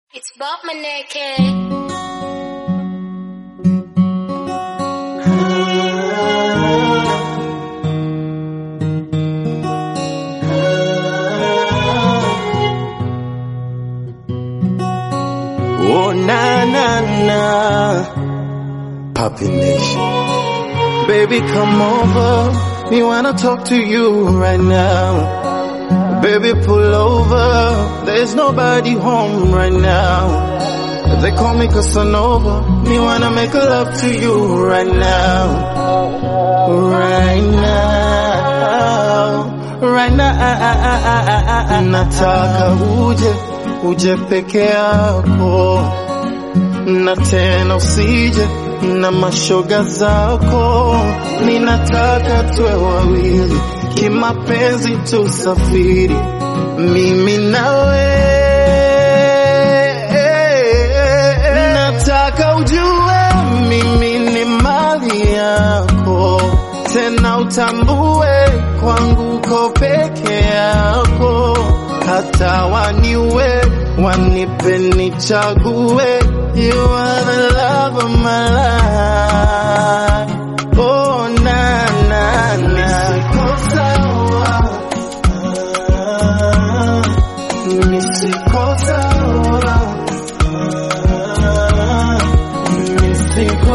It's Bob Maneke. Oh na na na, Poppy Nation. Baby, come over. Me wanna talk to you right now. Baby, pull over. There's nobody home right now. They call me Casanova. Me wanna make love to you right now. Right now. Right now. Nataka uje, uje peke yako. Na tena usije na mashoga zako. Ninataka tuwe wawili, kimapenzi tusafiri, mimi nawe. Nataka ujue mimi ni mali yako, tena utambue kwangu uko peke yako, hata waniwe wanipe nichague, you are the love of my life. Oh, na na na, nisiko sawa, nisiko sawa, nisiko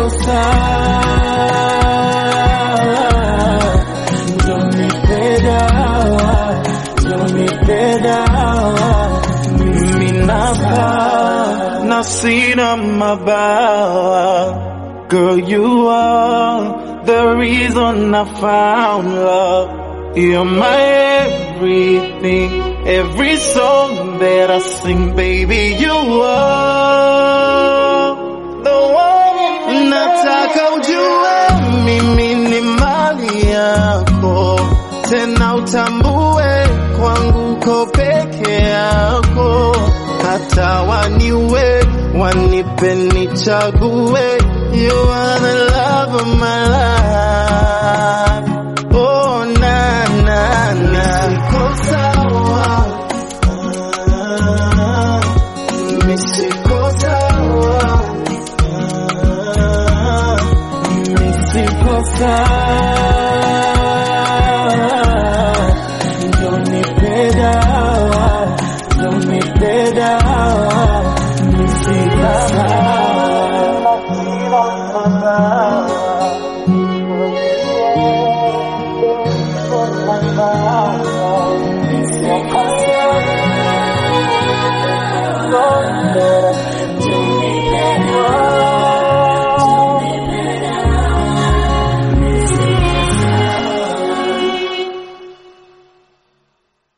sawa. Don't nipe dawa, don't nipe dawa. Mimi nafa na sina mabawa. Girl, you are the reason I found love. You're my everything, every song that I sing, baby, you are the one. Nataka ujue mimi ni mali yako, tena utambue kwangu uko peke yako, hata waniwe wanipe nichague, you are the love of my life. Oh na na na, nisiko sawa, nisiko sawa, nisiko sawa.